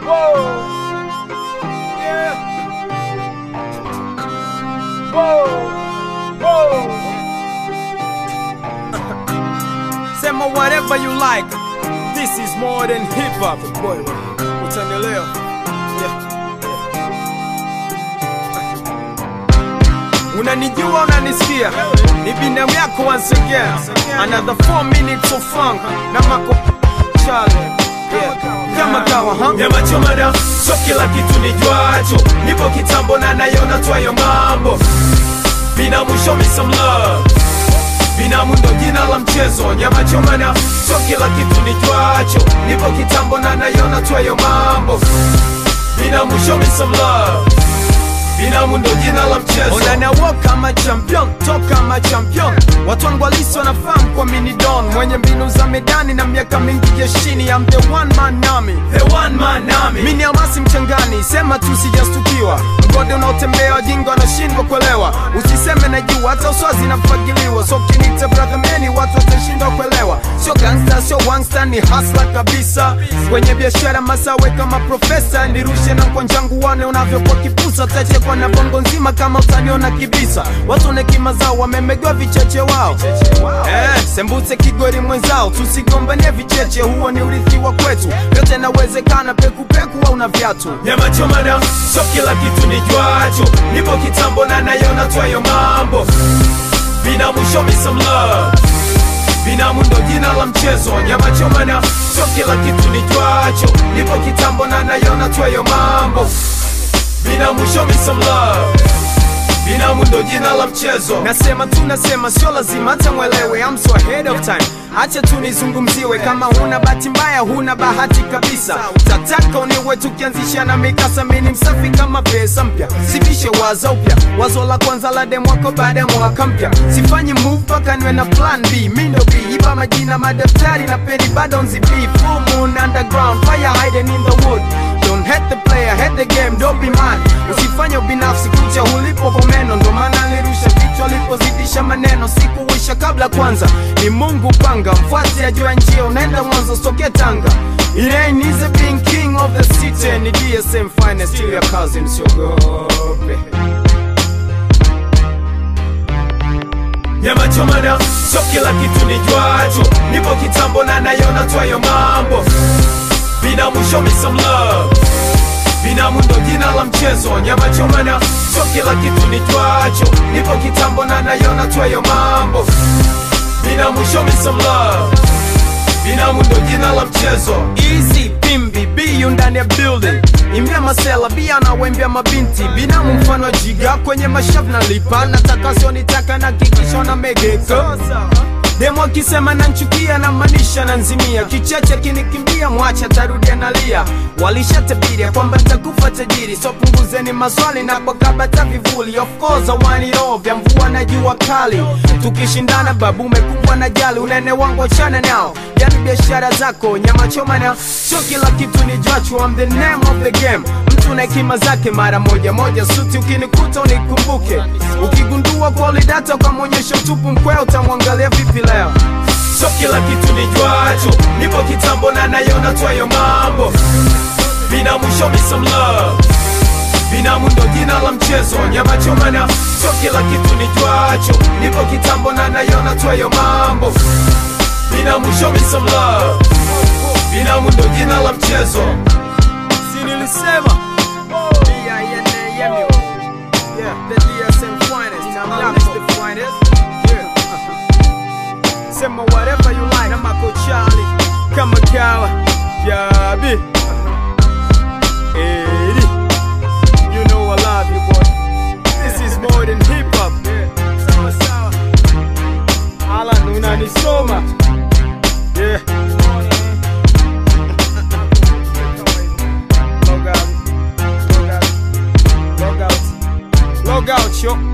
Whoa. Yeah. Whoa. Whoa. Sema whatever you like. This is more than hip hop. Boy, utanielewa. Yeah. Unanijua, unanisikia, ni binamu yako once again. Another 4 minutes of funk na mako Charlie. Yeah. Kama kawa, huh? Nyama choma na so kila kitu nijuacho, nipo kitambo na nayona twayo mambo. Binamu show me some love, binamu ndo jina la mchezo. Nyama choma na so kila kitu nijuacho, nipo kitambo na nayona twayo mambo. Binamu show me some love, binamu ndo jina la mchezo. Unanawo kama champion, toka kama champion. Watu wangu halisi wanafahamu kwa mini don, mwenye mbinu za medani na miaka mingi jeshini. I'm the one man army. The one man army. Mimi ni almasi mchangani, sema tu sijastukiwa. Mgode unaotembea wajinga wanashindwa kuelewa. Usiseme najua, hata uswazi nafagiliwa. So kinita brother meni, watu watashindwa kuelewa. Sio gangsta, sio wangsta, ni hasla kabisa. Kwenye biashara masawe kama profesa, nirushe na kwanjangu wane unavyokuwa kipusa. Tachekwa na bongo nzima kama utaniona kibisa. Watu na hekima zao wamemegwa vicheche wao. Eh, sembuse kigori mwenzao, tusigombanie vicheche, huo ni urithi wa kwetu. Yote nawezekana, pekupeku au na viatu. Nyama choma na so kila kitu nijuacho, nipo kitambo na nayona twayo mambo. Binamu show me some love, binamu ndo jina la mchezo. Nyama choma na so kila kitu nijuacho, nipo kitambo na nayona twayo mambo. Binamu show me some love, binamu ndo jina la mchezo. Nasema tu nasema, sio lazima hata mwelewe, I'm so ahead of time. Acha tu nizungumziwe, kama huna bahati mbaya, huna bahati kabisa. Utataka uniwe tukianzisha na mikasa, mimi ni msafi kama pesa mpya, sivishe wazo upya. Wazo la kwanza la demo wako baada ya mwaka mpya, sifanyi move mpaka niwe na plan B. Mimi ndo B, iba majina madaftari na peni bado nzibii. Full moon underground, fire hiding in the wood. Don't hate the player, hate the game, don't be mad. Usifanye ubinafsi kucha ulipo pomeno, ndo maana nilirusha vichwa alipozidisha maneno. Sikuwisha kabla kwanza, ni Mungu panga, mfuate ajua njia, unaenda mwanzo soke Tanga. It ain't easy being king of the city, ni DSM finest, still your cousin, siogope. Nyama choma na so kila kitu nijuacho, nipo kitambo na nayona twayo mambo. Binamu show me some love, binamu ndo jina la mchezo. Nyama choma na so kila kitu nijuacho, nipo kitambo na nayona twayo mambo. Binamu show me some love, binamu ndo jina la mchezo. Easy pimbi biyu ndani ya building imbia masela bia nawembia mabinti binamu mfano wa jiga kwenye mashavu na lipa nataka sionitaka na kikisho na megeka demo akisema nanchukia na manisha na nzimia kicheche kinikimbia mwacha tarudia nalia walishatabiria kwamba ntakufa tajiri so punguzeni maswali na kwakabata vivuli of course I want it all vya mvua na jua kali tukishindana babu umekumbwa na jali unene wangu achana nao yani biashara zako nyama choma na sio kila kitu ni jwachu I'm the name of the game mtu na hekima zake mara moja moja suti ukinikuta unikumbuke ukigundua quality data kwa mwonyesho tupu mkwea utamwangalia vipi leo So kila kitu nijuacho, nipo kitambo na nayona twayo mambo. Binamu show me some love, binamu ndo jina la mchezo. Nyama choma na so kila kitu nijuacho, nipo kitambo na nayona twayo mambo. Binamu show me some love, binamu ndo jina la mchezo. si nilisema D-I-N-A-M-U. Yeah, the DSM finest. I'm not the finest. Yeah. Sema whatever you like. Na Mako Charlie. Kama kawa. Jabi. Eddie. You know I love you, boy. This is more than hip hop. Sawa sawa. Alan unanisoma. Yeah. Log out. Log out. Log out. Log out, yo.